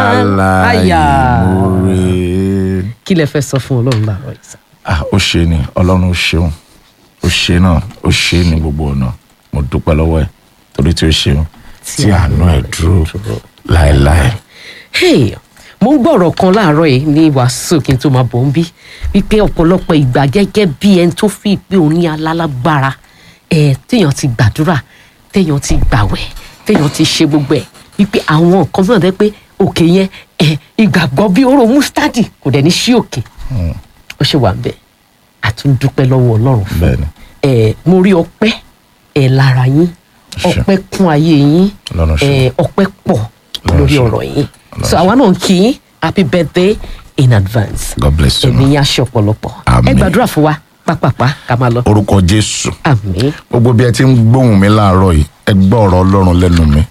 aláìmoore. kí lẹ fẹ́ sọ fún ọlọ́run láàárọ̀ yìí sá. ah ó ṣe ni ọlọ́run ó ṣeun ó ṣe náà ó ṣe ní gbogbo ọ̀nà mo dúpẹ́ lọ́wọ́ ẹ̀ torí tí ó ṣeun tí àánú ẹ̀ dúró láéláé. Hey, mo ń gbọ́rọ̀ kan láàárọ̀ yìí ní wàásù kí n tó máa bọ̀ ń bí wípé ọ̀pọ̀lọpọ̀ ìgbà gẹ́gẹ́ bí ẹni tó fi pé òun ní alálágbára ẹ̀ téèyàn ti gbàdúrà téèyàn ti gbàwẹ̀ téèyàn ti ṣe gbogbo ẹ̀ wípé àwọn nǹkan náà dẹ́ pé òkè yẹn ẹ̀ ìgbàgbọ́ bí oró mustadi kò dẹ̀ ní sí òkè ó ṣe wà ń bẹ̀ àtúndúpẹ́ lọ́wọ́ ọlọ́run fún bẹ́ẹ̀ni ẹ mo rí ọpẹ́ ẹ lára yín Ṣé. ọpẹ́ kún ayé yín Ọlọ́run ṣe. ẹ ọpẹ́ pọ̀ Ọlọ́run lórí ṣe. ọ̀rọ̀ yín Ọlọ́run so ṣe. àwa náà ń kí yín happy birthday in advance God bless you, ẹ̀mí ma. yín aṣọ ọ̀pọ̀lọpọ̀ ẹ Àmín. gbàdúrà fún wa pápápá ká máa lọ orúkọ jésù àmín gbogbo bí ẹ ti ń gbóhùn mi láàárọ̀ yìí ẹ gbọ́ ọ̀rọ̀ ọlọ́run lẹ́nu mi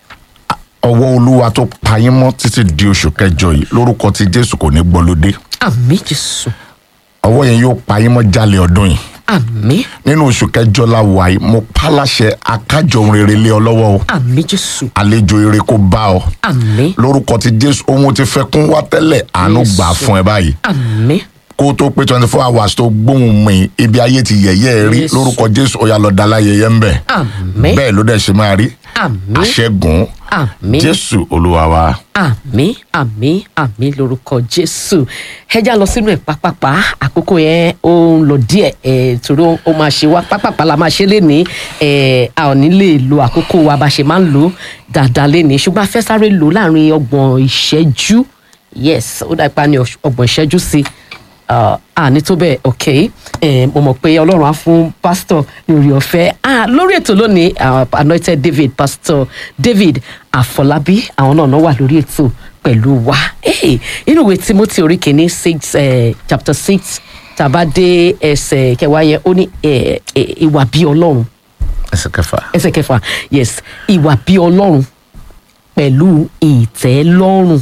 ọwọ́ olúwa tó pa yín mọ́ títí di oṣù kẹjọ yìí lórúkọ ti jésù kò ní gbọ́lódé àmín jésù ọwọ́ yẹn yóò pa yín mọ́ jálẹ̀ ọdún yìí àmín nínú oṣù kẹjọ la wà yìí mo pálàṣẹ akájọ ohun rere lé ọ lọ́wọ́ o àmín jésù àlejò ire kó bá ọ àmín lórúkọ ti jésù ohun ti fẹ́ kún wá tẹ́lẹ̀ àánú Jésù. gbà fún ẹ báyìí àmín kó tó pé twenty four hours tó gbóhùn mi ibi ayé ti yẹ̀yẹ́ ẹ rí Jésù. lórúkọ jésù ó yá lọ da láyẹyẹ ń bẹ̀ àmín bẹ́ẹ̀ ló dẹ̀ ṣe máa rí àmín àṣẹ́gun àmín jésù olúwa wa àmì àmì àmì lórúkọ jésù ẹjá lọ sínú ẹ pápápá àkókò yẹn ó ń lọ díẹ̀ ẹ torí ó- ó máa ṣe wá pápápá la máa ṣe lénìí ẹ a ò ní lè lo àkókò wa bá ṣe máa ń lò ó dáadáa lénìí ṣùgbọ́n a fẹ́ sáré lò ó láàrin ọgbọ̀n ìṣẹ́jú yes ó dá ipa ní ọṣ- ọgbọ̀n ìṣẹ́jú sí i àní tó bẹ́ẹ̀ ok ẹ mo mọ̀ pé ọlọ́run á fún pásítọ̀ ní orí ọ̀fẹ́ ah, lórí ètò lónìí ah, anointed david pastor david àfọlábí àwọn náà náà wà lórí ètò pẹ̀lú wa Hey, inú ìwé timothy orí kìíní six eh, chapter six tàbá dé ẹsẹ̀ kẹwàá yẹn ó ní eh, eh, ìwà bí ọlọ́run ẹsẹ̀ kẹfà ẹsẹ̀ kẹfà yes ìwà bí ọlọ́run pẹ̀lú ìtẹ́lọ́rùn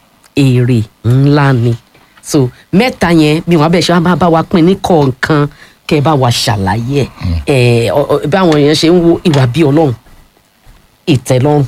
èrè ńlá ni so mẹ́ta yẹn bí wọ́n abẹ́ ṣe wá máa bá wa pín ní kọ̀ọ̀kan kẹ́ ẹ bá wa ṣàlàyé ẹ̀ ẹ̀ ọ- báwọn èèyàn ṣe ń wo ìwà bí ọlọ́run ìtẹ́lọ́rùn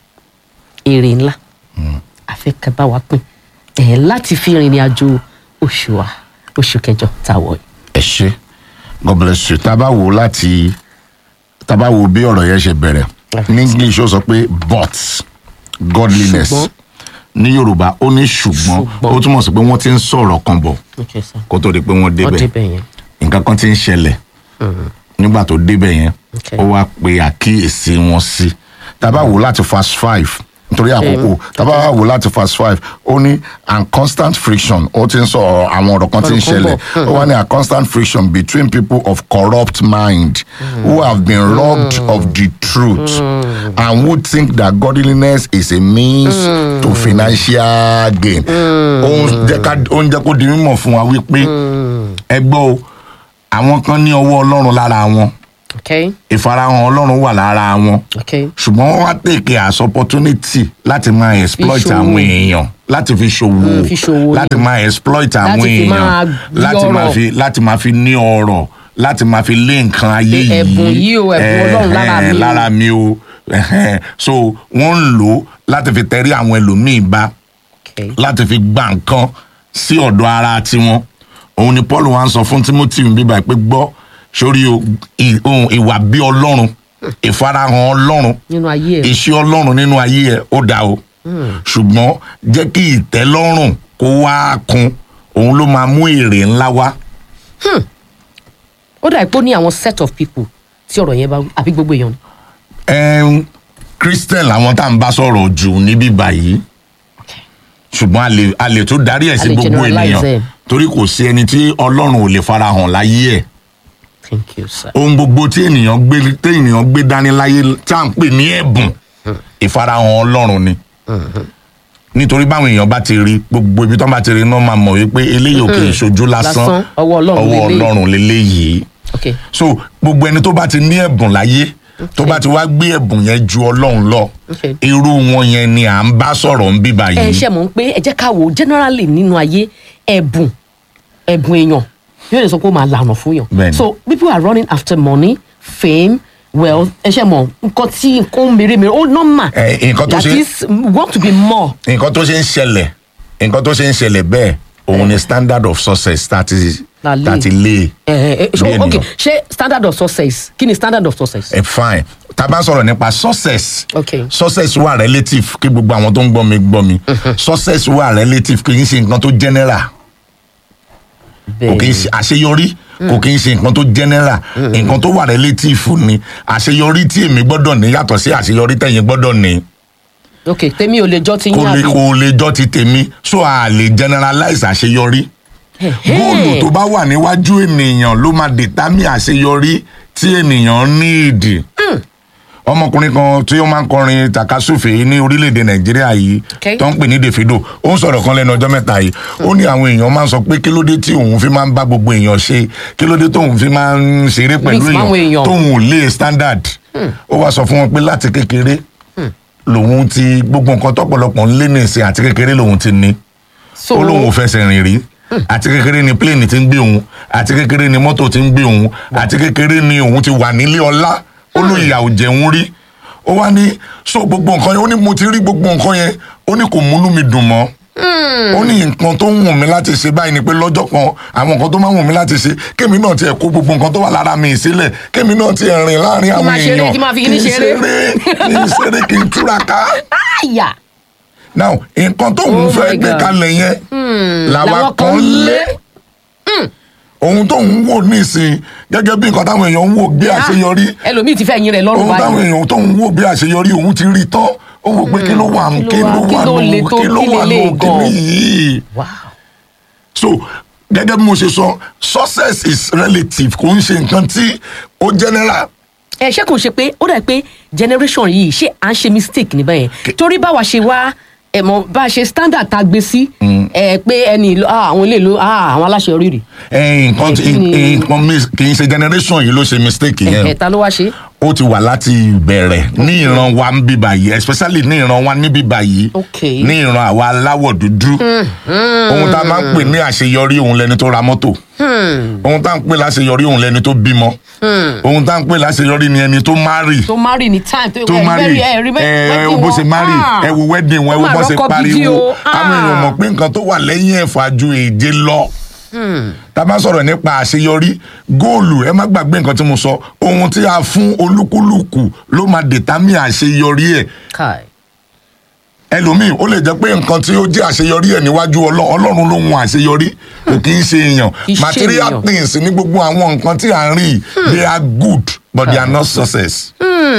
èrè ńlá àfẹ́ kẹ́ bá wa pín ẹ̀ láti fi rìnrìn àjò oṣù wa oṣù kẹjọ táwọ̀ yìí. ẹ ṣe god bless you tá a bá wò láti tá a bá wò bí ọ̀rọ̀ yẹn ṣe bẹ̀rẹ̀ ní english ó sọ pé but godliness Ṣùgbọ́n. ní yorùbá ó ní ṣùgbọ́n Ṣùgbọ́n. ó túmọ̀ sí pé wọ́n ti ń sọ̀rọ̀ kan bọ̀ Okay, sir. kó tó di pé wọ́n wọ́n débẹ̀ débẹ̀ yẹn. nǹkan kan ti ń ṣẹlẹ̀ nígbà tó débẹ̀ yẹn Okay. ó wá pe àkíyèsí wọn sí tá a bá wò láti fast five nítorí àkókò tá a bá wò láti fast five ó ní and constant friction ó ti ń sọ ọ̀rọ̀- àwọn ọ̀rọ̀ kan ti ń Ọ̀rọ̀ kan ṣẹlẹ̀ bọ̀. ó wá ní a constant friction between people of corrupt mind who have been robbed of the truth and who think that godliness is a means to financial gain ó ń jẹ́ ká- ó ń jẹ́ kó di mímọ̀ fún wa wípé ẹ gbọ́ o àwọn kan ní ọwọ́ ọlọ́run lára wọn okay ìfarahàn ọlọ́run wà lára wọn okay ṣùgbọ́n wọ́n wá tèké as opportunity láti máa exploit ṣòwò. àwọn èèyàn láti fi ṣòwò Mm, fi ṣòwò láti máa exploit àwọn Láti fi máa èèyàn rí láti máa ọrọ̀. fi láti máa fi ní ọrọ̀ láti máa fi lé nǹkan ayé Pé yìí ẹ̀bùn yìí o, ẹ̀bùn Ọlọ́run lára mi o. lára mi o ẹ̀hẹ́n. so wọ́n ń lò ó láti fi tẹrí àwọn ẹlòmíì bá okay láti fi gba nǹkan sí ọ̀dọ̀ ara tiwọn òun ni paul wa ń sọ fún timothy bíbá pé gbọ́ sórí o ì- ohun ìwà bí ọlọ́run ìfarahàn ọlọ́run nínú ayé ẹ iṣẹ́ ọlọ́run nínú ayé ẹ̀ ó dá o ṣùgbọ́n jẹ́ kí ìtẹ́lọ́rùn kó wá kun òun ló máa mú èrè ńlá wá ó dà pé ó ní àwọn set of people tí ọ̀rọ̀ yẹn bá wí àbí gbogbo èèyàn ni. Ẹm, christian làwọn tá à ń bá sọ̀rọ̀ jù níbí báyìí ṣùgbọ́n a lè a lè tún darí ẹ̀ A sí lè gbogbo generalize ènìyàn ẹ̀. torí kò sí ẹni tí ọlọ́run ò lè farahàn láyé ẹ̀ thank you sir. ohun gbogbo tí ènìyàn gbé tí ènìyàn gbé dání láyé tí à ń pè ní ẹ̀bùn ìfarahàn ọlọ́run ni nítorí báwọn èèyàn bá ti rí gbogbo ibi tó bá ti rí náà máa mọ̀ wípé eléyìí ò kì í ṣojú lásán Lásán, ọwọ́ Ọlọ́run ọwọ́ leléyìí. ọlọ́run leléyìí okay so gbogbo ẹni tó bá ti ní ẹ̀bùn láyé tó bá ti wá gbé ẹ̀bùn yẹn ju ọlọ́run lọ Okay. irú wọn yẹn ni à ń bá sọ̀rọ̀ ń bíbá ẹ yìí ṣe mọ̀ pé ẹ jẹ́ ká wò ó generally nínú ayé ẹ̀bùn ẹ̀bùn èèyàn yóò lè sọ pé ó máa lànà fún yàn. Bẹ́ẹ̀ni. so people are running after money fame well ẹ ṣe mọ nǹkan tí nǹkan mèremère ó normal Eh, nǹkan tó that ṣe- is we want to be more nǹkan tó ṣe ń ṣẹlẹ̀ nǹkan tó ṣe ń ṣẹlẹ̀ bẹ́ẹ̀ òun ni standard of success tá a ti La lé. tá a ti lé ẹ ẹ bí ẹ ok ènìyàn. ṣé standard of success kí ni standard of success. ẹ fine tá a bá sọ̀rọ̀ nípa success Okay. success wà relative kí gbogbo àwọn tó ń gbọ́ mi gbọ́ mi success wà relative kì í ṣe nǹkan tó general kò kì í ṣe àṣeyọrí kò kì í ṣe nǹkan tó general nǹkan tó wà relative ni àṣeyọrí tí èmi gbọ́dọ̀ ní yàtọ̀ sí àṣeyọrí tẹ̀yin gbọ́dọ̀ ní ok tèmi ò lè jọ ti kò yín lè àbí. kò lè jọ ti tèmi so a lè generalize àṣeyọrí góòlù tó bá wà níwájú ènìyàn ló máa dètámì àṣeyọrí tí ènìyàn ní ìdì ọmọkùnrin kan tí ó máa ń kọrin takasúfè ní orílẹ̀-èdè nàìjíríà yìí Okay. tó ń pè ní davido ó ń sọ̀rọ̀ kan lẹ́nu ọjọ́ mẹ́ta yìí ó ní àwọn èèyàn máa ń sọ pé kí ló dé tí òun fi máa ń bá gbogbo èèyàn ṣe kí ló dé tóun fi máa ń ṣeré pẹ̀lú Mix máwọn èèyàn èèyàn. tóun ò lé standard ó wá sọ fún wọn pé láti kékeré lòun ti gbogbo nǹkan tọ́pọ̀lọpọ̀ ń lé nìsín àti kékeré lòun ti ní so ó lóun ò fẹsẹ̀ rìn rí àti kékeré ni pléènì ti ń gbé òun àti kékeré ni mọ́tò ti ń gbé òun àti kékeré ni òun ti wà nílé ọlá ó ló ìyà ò jẹun rí ó wá ní so gbogbo nǹkan yẹn ó ní mo ti rí gbogbo nǹkan yẹn ó ní kò múnú mi dùn mọ́ ó ní nǹkan tó ń wù mí láti ṣe báyìí ni pé lọ́jọ́ kan àwọn nǹkan tó máa ń wù mí láti ṣe kémi náà tiẹ̀ kó gbogbo nǹkan tó wà lára mi sílẹ̀ kémi náà tiẹ̀ rìn láàrin àwọn máa ṣeré, èèyàn kí máa fi kíní kí n ṣeré. kí n ṣeré kí n túraká àyà now nǹkan tó ń Oh fẹ́ my gbé God. kalẹ̀ yẹn làwa làwọn kan kan lé lé. ohun tó ń wò nísìn gẹ́gẹ́ bí nǹkan táwọn èèyàn ń wò bí àṣeyọrí ẹlòmíì ti fẹ́ yin rẹ̀ lọ́rùn ohun táwọn báyìí èèyàn tó ń wò bí àṣeyọrí òun ti rí tán ó wò pé kí ló wà kí kí ló ló wà- kí wà ló le nù tó- kí ló kí wà lélẹ̀ nù kíní gan? yìí wow so gẹ́gẹ́ bí mo ṣe sọ success is relative kò ń ṣe nǹkan tí ó general ẹ ṣé kò ṣe pé ó dà pé generation yìí ṣé à ń ṣe mistake níbẹ̀ yẹn torí báwa ṣe wá ẹ mọ bá a ṣe standard tá a gbé sí ẹ pé ẹni ìlú ah, àwọn ilé ìlú ah, àwọn aláṣeyọrí rè Eh, nǹkan tí- kí ni- nǹkan mi- kì í ṣe generation yìí ló ṣe mistake yẹn ẹ ta ló wá ṣe. ó ti wà láti ìbẹ̀rẹ̀ ní ìran wa ń bíbà yìí especially ní ìran wa ní bíbà yìí Okay. ní ìran àwa aláwọ̀ dúdú ohun tá a máa ń pè ní àṣeyọrí òun lẹni tó ra mọ́tò ohun tá a ń pè láṣeyọrí òun lẹni tó bímọ ohun tá a ń pè láṣeyọrí ni ẹni tó márì tó marry ní time tó tó ẹ márì very- ẹ rí bẹ́ẹ̀ ẹ wedding wo bó wọn. ṣe márì Ah. ẹ wo wedding wọn ẹ Ó wo mà bó ṣe rọ́kọ gidi pariwo o. àwọn èèyàn Ah. mọ̀ pé nǹkan tó wà lẹ́yìn ẹ̀fà ju èje lọ tá a bá sọ̀rọ̀ nípa àṣeyọrí góòlù ẹ má gbàgbé nǹkan tí mo sọ ohun tí a fún olúkúlùkù ló máa dètámì àṣeyọrí ẹ̀ Kai. ẹlòmíì ó lè jẹ́ pé nǹkan tí ó jẹ́ àṣeyọrí ẹ̀ níwájú Ọlọ́- ọlọ́run ló ń wọn àṣeyọrí kò kì í ṣe èèyàn Kì í ṣe material èèyàn. things ní gbogbo àwọn nǹkan tí à ń rí yìí, they are good but they are not success.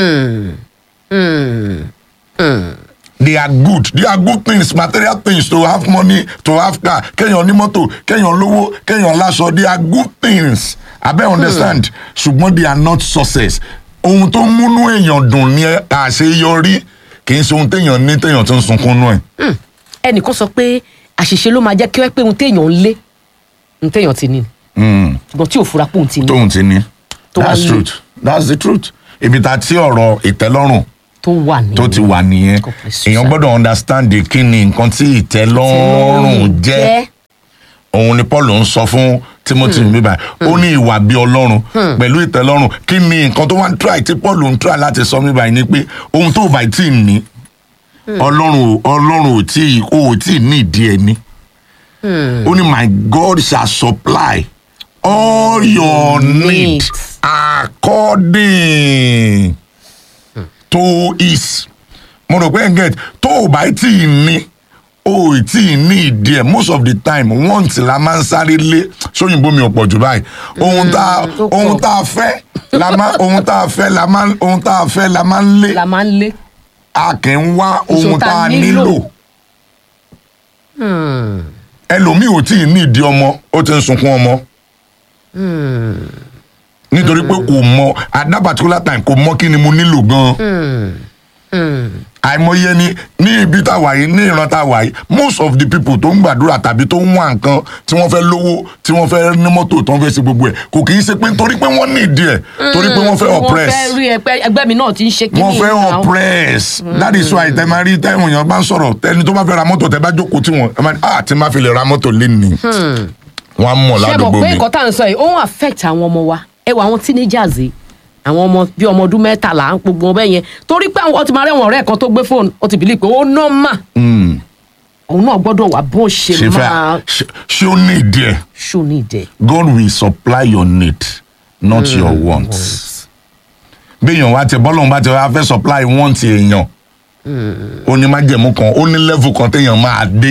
they are good they are good things material things to have money to have car kéèyàn ní mọ́tò kéèyàn lówó kéèyàn láṣọ they are good things abẹ́ understand ṣùgbọ́n they are not success ohun tó ń múnú èèyàn dùn ní àṣeyọrí kì í ṣe ohun téèyàn ní téèyàn tó ń sunkún nú ẹ̀. ẹnìkan sọ pé àṣìṣe ló máa jẹ́ kí wọ́n pé ohun téèyàn ń lé ohun téèyàn ti ní ni. ṣùgbọ́n tí ò fura pé òun ti ní tóun ti ní Tó wá that's ní. truth that's the truth ibi tá a ti ọ̀rọ̀ ìtẹ́lọ́rùn tó wà ní. tó ti wà nìyẹn God bless you, èèyàn sir. gbọ́dọ̀ understand the kí ni nǹkan tí ìtẹ́lọ́rùn jẹ́ òun ni paul ń sọ fún timothy bíbá ó ní ìwà bí ọlọ́run pẹ̀lú ìtẹ́lọ́rùn kí ni nǹkan tó wá ń try tí paul ń try láti sọ bíbá yìí ni pé ohun tó bá tí ì ní ọlọ́run ò- ọlọ́run ò tí ì ó ò tí ì ní ìdí ẹ̀ ní ó ní my god shall supply all your need Needs. according to his mo rò pé ẹ̀ ń get tó o bá tí ì ní o ì tí ì ní ìdí ẹ̀ most of the time want la máa ń sáré lé sóyìnbó mi ò pọ̀ jù báyìí ohun tá a- ó pọ̀. ohun tá a fẹ́ la máa ohun tá a fẹ́ la máa ohun tá a fẹ́ la máa ń lé la máa ń lé. a kì í wá ohun Èso tá tá a a nílò. nílò ẹlòmíì ò tí ì ní ìdí ọmọ ó ti ń sunkún ọmọ nítorí pé kò mọ at that particular time kò mọ kí ni mo nílò gan àìmọye ni ní ibi tá a wà yìí ní ìran tá a wà yìí most of the people tó ń gbàdúrà tàbí tó ń wá nǹkan tí wọ́n fẹ́ lówó tí wọ́n fẹ́ ní mọ́tò tó ń fẹ́ ṣe gbogbo ẹ̀ kò kì í ṣe pé torí pé wọ́n ní ìdí ẹ̀ torí pé wọ́n fẹ́ oppress wọ́n fẹ́ rí ẹgbẹ́ ẹgbẹ́ mi náà ti ń ṣe kíní. wọ́n fẹ́ náà. oppress that is why tẹ máa rí tẹ́wọ̀n èèyàn bá ń sọ̀rọ̀ tẹni tó bá fẹ́ ra mọ́tò tẹ bá jókòó tí wọ́n ẹ máa ní ah tí n bá fi lè ra mọ́tò lénìí wọ́n á mọ̀ ṣé mọ̀ ládùúgbò pé mi nǹkan tá à ń sọ yìí ó ń affect àwọn ọmọ wa ẹ wọ àwọn teenagers yìí àwọn ọmọ bí ọmọ ọdún mẹ́tàlá ń gbogbo ọbẹ̀ yẹn torí pé àwọn ọtí máa rẹ̀wọ̀n ọ̀rẹ́ kan tó gbé fóònù ó ti bìlí pé ó nọ́mà Mm. òun náà gbọ́dọ̀ wà bó ṣe ṣe máa fẹ́ ṣe- ṣé ó ní ìdí ẹ̀ ṣó ní ìdẹ. God will supply your need not your wants. béèyàn wá tẹ bọ́lọ́run bá tẹ wá fẹ́ supply want èèyàn ó ní májẹ̀mú kan ó ní level kan téèyàn máa dé.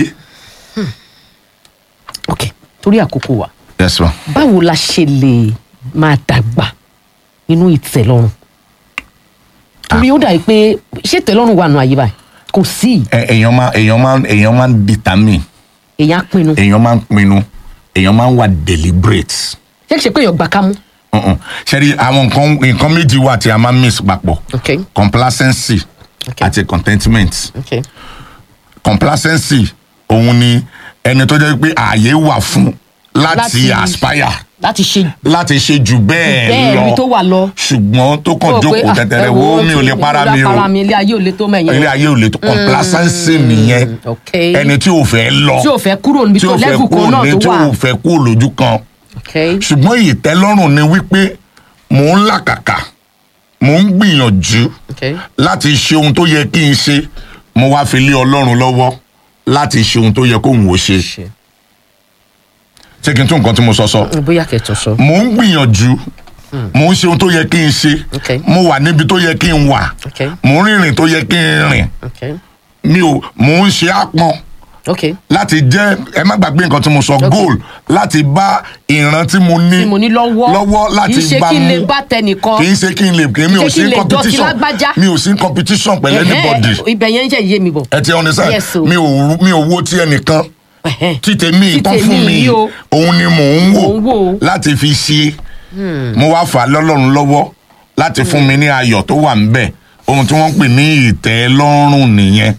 ok torí àkókò wa yes ma. báwo la ṣe lè máa dàgbà nínú ìtẹ̀lọ́rùn torí ó dàbí pé ṣé ìtẹ̀lọ́rùn wà nù ayé báyìí kò sí Ẹ- èèyàn máa èèyàn máa èèyàn máa ń determine èèyàn á pinnu èèyàn máa ń pinnu èèyàn máa ń wà deliberate. ṣé kìí ṣe pé èèyàn gbà ká mú. Uh-uh. ṣẹ́rí àwọn nǹkan nǹkan méjì wà tí a máa ń mix papọ̀ ok complacency Ok. àti contentment. ok complacency òun ni ẹni tó jẹ́ pé ààyè wà fún láti Láti- aspire láti ṣe láti ṣe jù bẹ́ẹ̀ bẹ́ẹ̀ lọ ibi tó wà lọ. ṣùgbọ́n tó kàn Ó pé, jókòó ah, tẹ̀tẹ̀rẹ̀ ẹ wo mi ò lè ti- para mi o para mi ilé ayé ò lè tó mẹ́yìn. ilé ayé ò lè tó complacency nìyẹn ok. ẹni tí ò fẹ́ lọ tí ò fẹ́ kúrò níbi tí tó ò fẹ́ lẹ́fù kan kúrò náà ní tó tí wà. ò fẹ́ kúrò lójú kan ok ṣùgbọ́n ìtẹ́lọ́rùn ni wípé mò ń làkàkà mò ń gbìyànjú ok láti ṣe ohun tó yẹ kí n ṣe mo wá fi lé ọlọ́run lọ́wọ́ láti ṣe ohun tó yẹ kóhun ó ṣe ṣe ṣé kí n tún nǹkan tí mo sọ sọ bóyá kẹtọ sọ. mò ń gbìyànjú mò ń ṣe ohun tó yẹ kí n ṣe Ok. mo wà níbi tó yẹ kí n wà ok mò ń rìnrìn tó yẹ kí n rìn ok mi ò mò ń ṣe àpọn ok láti jẹ́ ẹ má gbàgbé nǹkan tí mo sọ goal láti bá ìran tí mo ní tí mo ní lọ́wọ́ lọ́wọ́ láti kì í ṣe bá kí n lè mú bá tẹnìkan kì í ṣe kí n lè kí mi ò Kì í ṣe kí sí n lè dọ̀tí competition lágbájá. mi ò sí competition pẹ̀lú anybody Ẹ̀hẹ́, ibẹ̀ yẹn ń jẹ́ iye mi bọ̀. ẹ ti understand Yes, o. mi ò rú- mi ò wo ti ẹnìkan Ẹ̀hẹ́. tí tèmi Tí tán tèmi fún mi yìí o. òun ni mò ń Mò ń wò. wò láti fi ṣe mo wá fà á lọ́lọ́run lọ́wọ́ láti fún mi ní ayọ̀ tó wà ńbẹ̀ ohun tí wọ́n ń pè ní ìtẹ́lọ́rùn nìyẹn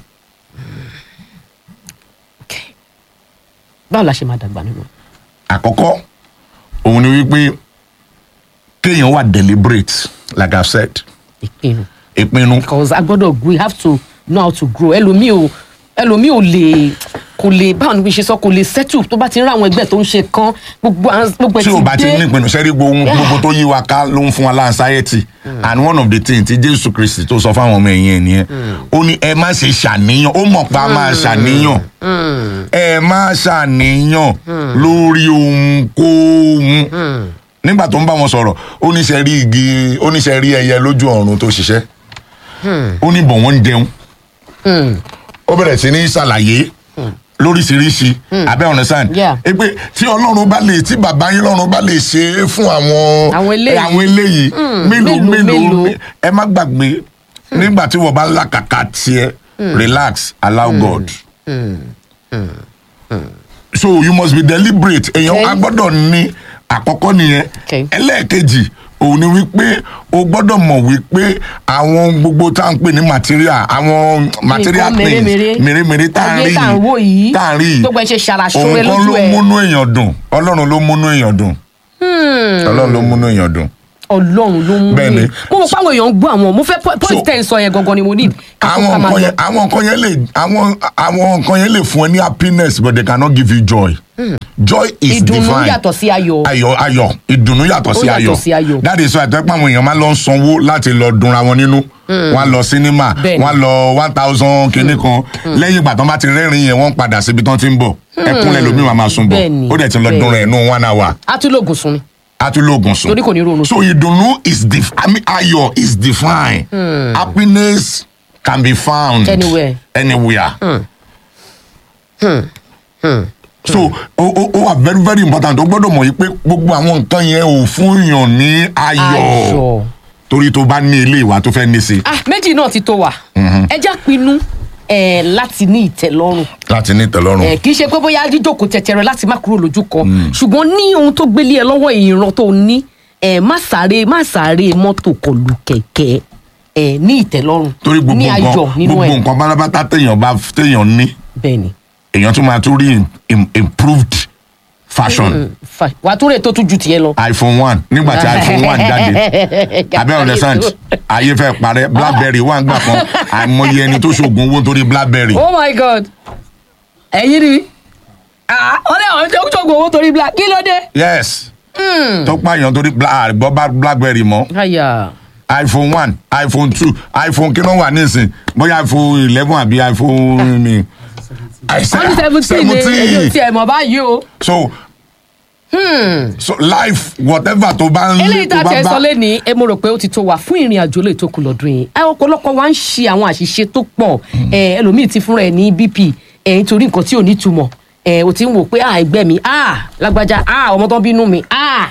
Ok. báwo la ṣe máa dàgbà nínú. àkọ́kọ́ òun ni wípé kéèyàn wà deliberate like i said ìpinnu ìpinnu because a gbọ́dọ̀ we have to know how to grow ẹlòmíì ò ẹlòmíì ò lè kò lè báwo ni bí ṣe sọ kò lè settle tó bá ti ń rá àwọn ẹgbẹ́ tó ń ṣe kan gbogbo àwọn- gbogbo ẹ̀ tí o bá ti dé. ní ìpinnu sẹ́rí gbogbo gbogbo tó yí wa ká ló ń fún wa láǹsáyẹ́tì and one of the things tí jésù kristi tó sọ fáwọn ọmọ ẹ̀yìn ẹ̀ nìyẹn ó ní ẹ má ṣe ṣàníyàn ó mọ̀ pa máa ṣàníyàn ẹ má ṣàníyàn lórí ohunkóhun nígbà tó ń bá wọn sọ̀rọ̀ ó ní ṣe rí igi ó ní ṣe rí ẹyẹ lójú ọ̀run tó ṣiṣẹ́ ó ní bọ̀ wọ́n ń jẹun ó bẹ̀rẹ̀ sí ní ṣàlàyé lóríṣiríṣi abẹ́ understand Yeah. ẹ pé tí ọlọ́run bá lè tí bàbá yín lọ́run bá lè ṣe é fún àwọn Àwọn eléyìí. àwọn eléyìí mélòó mélòó, mélòó mélòó. ẹ má gbàgbé nígbà tí wọ́n bá ń làkàkà tiẹ̀ relax allow God so you must be deliberate èèyàn Okay. a gbọ́dọ̀ ní àkọ́kọ́ nìyẹn Okay. ẹlẹ́ẹ̀kejì òun ni wípé o gbọ́dọ̀ mọ̀ wípé àwọn gbogbo tá à ń pè ní material àwọn material Nǹkan things mèremère. mèremère tá à ń Ayé rí tá à ń wò yìí. tá à ń rí yìí Gbogbo ẹ̀ ṣe ṣàràṣọrẹ òun kan lójú ló ẹ̀. múnú èèyàn dùn ọlọ́run ló múnú èèyàn dùn ọlọ́run ló múnú èèyàn dùn ọlọ́run ló mú Bẹ́ẹ̀ni. mi mo mọ̀ páwọn èèyàn ń gbọ́ àwọn mo fẹ́ po- point So- ten sọ yẹn gangan ni mo need. ká tó àwọn ká máa nǹkan lọ. yẹn àwọn nǹkan yẹn lè àwọn àwọn nǹkan yẹn lè fún ẹ ní happiness but they cannot give you joy joy is ìdùnnú divine yàtọ̀ sí ayọ̀. ayọ̀ ayọ̀ ìdùnnú yàtọ̀ sí Ó yàtọ̀ ayọ̀ sí ayọ̀. that is why àtẹ́pọ̀ àwọn èèyàn máa lọ sanwó láti lọ dunra wọn nínú wọn lọ sinima Bẹ́ẹ̀ni. wọn lọ one thousand kìíní kan lẹ́yìn ìgbà tó bá ti rẹ́rìn yẹn wọ́n padà síbi tán ti ń bọ̀ ẹkúnlẹ̀ lómi máa máa sun bọ̀ Bẹ́ẹ̀ni, ó dẹ̀ ti lọ bẹ́ẹ̀ni. dunra ẹ̀ nù one hour a tún lóògùn sun ni. a tún lóògùn sùn. Torí kò ní ronú. so ìdùnnú is def I mean ayọ̀ is defined happiness can be found Anywhere. anywhere. so ó ó ó wà very very important o gbọ́dọ̀ mọ̀ yìí pé gbogbo àwọn nǹkan yẹn ò fún yàn ní ayọ̀ ayọ̀. torí tó bá ní ilé ìwà tó fẹ́ ní sí ah méjì náà ti tó wa. ẹ já pinnu eh, láti ní ìtẹ̀lọ́rùn. láti ní ìtẹ́lọ́rùn. Eh, kì í ṣe pé bóyá jíjókòó tẹ̀tẹ̀rẹ̀ láti má kúrò lójú kan ṣùgbọ́n ní ohun tó gbélé ẹ lọ́wọ́ ìran tó ní eh, má sáré má sáré mọ́tò kọlù kẹ̀kẹ́ eh, ní ìtẹ̀lọ́rùn torí gbogbo ní nǹkan ayọ̀ nínú gbogbo ẹ̀ nǹkan pátápátá téèyàn bá téèyàn ní bẹ́ẹ̀ ni. èèyàn tún máa tún rí im- im- improved fashion. Fa- wàá tún rè tó tún ju tiẹ̀ lọ. iphone one nígbà tí iphone one jáde abẹ́ understand ayé fẹ́ parẹ́ blackberry wà ń gbà kan àìmọye ẹni tó ṣoògùn owó nítorí blackberry oh my god ẹ̀yin ni ah ọ̀rẹ́ àwọn tó tó gbowó torí black kí ló dé. yes tó pààyàn torí bla- àgbọ̀ bá blackberry mọ́ àyà iphone one iphone two iphone kí ló wà nísìn bóyá iphone eleven àbí iphone mi. wọ́n ní seventeen ni èyí ò tiẹ̀ mọ̀ báyìí o. so so life whatever tó bá ń eléyìí tá tó a tẹ bá sọ lẹ́ni ẹ mo rò pé ó ti tó wa fún ìrìn àjò lè tó kù lọ́dún yìí ẹ ọ̀pọ̀lọpọ̀ wa ń ṣe àwọn àṣìṣe tó pọ̀ ẹ ẹlòmíì ti fúnra ẹ ní bp ẹ nítorí nǹkan tí ò ní túmọ̀ ẹ ò ti ń wò pé à ẹgbẹ́ mi à lágbájá à ọmọ tó ń bínú mi à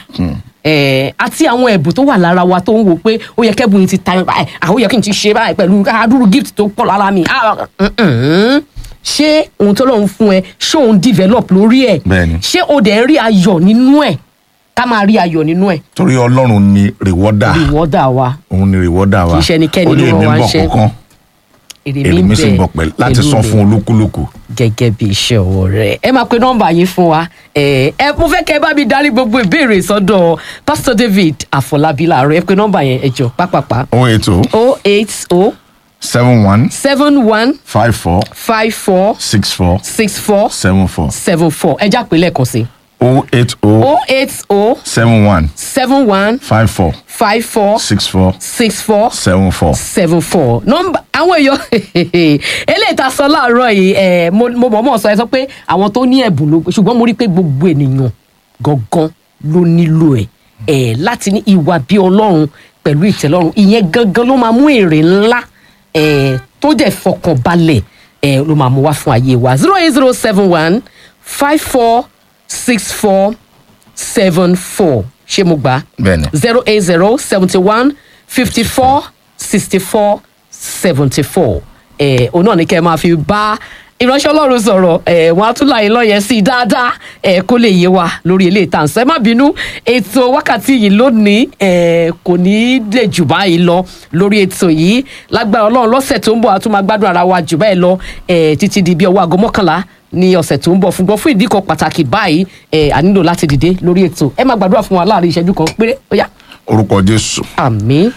ẹ àti àwọn ẹ̀bùn tó wà lára wa tó ń wò pé ó yẹ kẹ́bùn yìí ti ta mi báyìí àwọn yẹ kí n ti ṣe báyìí pẹ̀lú àdúrú gift tó pọ̀ lára mi à mm-mm. ṣé ohun tó lọ́run fún ẹ ṣé òun develop lórí ẹ̀ Bẹ́ẹ̀ni. ṣé o dẹ̀ ń rí ayọ̀ nínú ẹ̀ ká máa rí ayọ̀ nínú ẹ̀ torí ọlọ́run ni rewọ́dà rìwọ́dà wa òun ni rewọ́dà wa Kì í ṣe ẹnikẹ́ni ó ní ló èmi rán wa ń bọ̀ níṣẹ́. kọ̀ọ̀kan èrè èrè mi sì ń bọ̀ pẹ̀lú láti pẹ̀lú san mi fún olúkúlùkù. gẹ́gẹ́ bí iṣẹ́ ọwọ́ rẹ̀ ẹ máa pe nọ́mbà yín fún wa ẹ ẹ mo fẹ́ kẹ́ ẹ bá mi darí gbogbo ìbéèrè sọ́dọ̀ pastor david àfọlábí láàárọ̀ ẹ pe nọ́mbà yẹn ẹ jọ pápápá oh eight oh o eight o seven one seven one five four five four six four six four seven four seven four ẹ já pé lẹ́ẹ̀kan sí oh eight oh o eight o seven one seven one five four five four six four six four seven four. seven four nọmba àwọn èèyàn eléyìí tá a sọ láàárọ̀ yìí ẹ mo mo mọ̀ mọ̀ sọ ẹ sọ pé àwọn tó ní ẹ̀bùn ló ṣùgbọ́n mo rí i pé gbogbo ènìyàn gangan ló nílò ẹ̀ ẹ̀ láti ní ìwà bí ọlọ́run pẹ̀lú ìtẹ́lọ́run ìyẹn gangan ló máa mú èrè ńlá ẹ̀ tó dẹ̀ fọkàn balẹ̀ ẹ̀ ló máa mú wá fún ayé wa zero eight zero seven one five four six four seven four ṣé mo gbà á Bẹ́ẹ̀ni. zero eight zero seventy one fifty four sixty four seventy four ẹ òun náà ni kẹ́ ẹ máa fi bá ìránṣẹ́ ọlọ́run sọ̀rọ̀ ẹ wọ́n á tún láyé lọ́yẹ̀ sí i dáadáa ẹ kó lè yé wa lórí ilé ìtànsẹ́ má bínú ètò wákàtí yìí lónìí ẹ kò ní í lè jù báyìí lọ lórí ètò yìí lágbára ọlọ́run lọ́sẹ̀ tó ń bọ̀ a tún máa gbádùn ara wa jù báyìí lọ ẹ títí di bí ọwọ́ aago mọ́kànlá ní ọ̀sẹ̀ tó ń bọ̀ fúngbọ́n fún ìdí kan pàtàkì báyìí ẹ a nílò láti dìde lórí ètò ẹ máa gbàdúrà fún wa láàrin ìṣẹ́jú kan péré ó yá orúkọ jésù àmín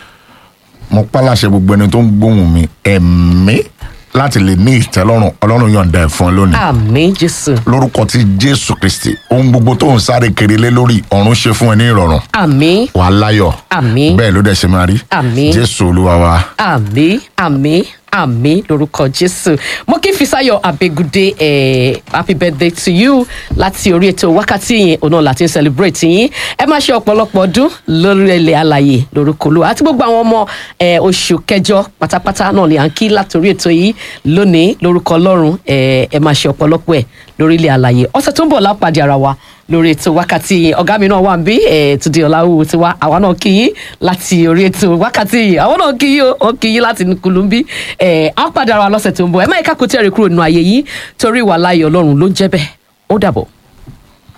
mo pàlàṣẹ gbogbo ẹni tó ń gbóhùn mi ẹ̀mí láti lè ní ìtẹ́lọ́rùn ọlọ́run yọ̀ǹda ẹ̀ fún ẹ lónìí. àmín jésù lórúkọ ti jésù kristi ohun gbogbo tó ń sáré kiri lé lórí ọ̀run ṣe fún ẹ ní ìrọ̀rùn àmín wà á láyọ̀ àmín bẹ́ẹ̀ ló dẹ̀ ṣe máa rí Àmín. jésù olúwa wa. àmín àmín àmín lórúkọ jésù mo kí fisayo abegude eh, happy birthday to you láti orí ètò wákàtí yẹn òun náà láti ń celebrate yín ẹ máa ṣe ọ̀pọ̀lọpọ̀ ọdún lórí ilẹ̀ alàyè lórúkọ olúwa àti gbogbo àwọn ọmọ eh, oṣù kẹjọ pátápátá náà ni à ń kí láti orí ètò yìí lónìí lórúkọ ọlọ́run eh, ẹ máa ṣe ọ̀pọ̀lọpọ̀ ẹ̀ lórí ilẹ̀ alàyè ọ̀sẹ̀ tó ń bọ̀ lápàdé ara wa lórí ètò wákàtí yìí ọ̀gá mi náà wà ń bí ẹ̀ túndé ọ̀làwù tiwa àwa náà kí yín láti orí ètò wákàtí yìí àwọn náà kí yín o ó kí yín láti nìkulù ń bí ẹ̀ á padà ara wa lọ́sẹ̀ tó ń bọ̀ ẹ má yẹ ká kó tẹ́rì kúrò nínú ayé yìí torí ìwà láàyè ọlọ́run ló ń jẹ́ bẹ́ẹ̀ ó dàbọ̀.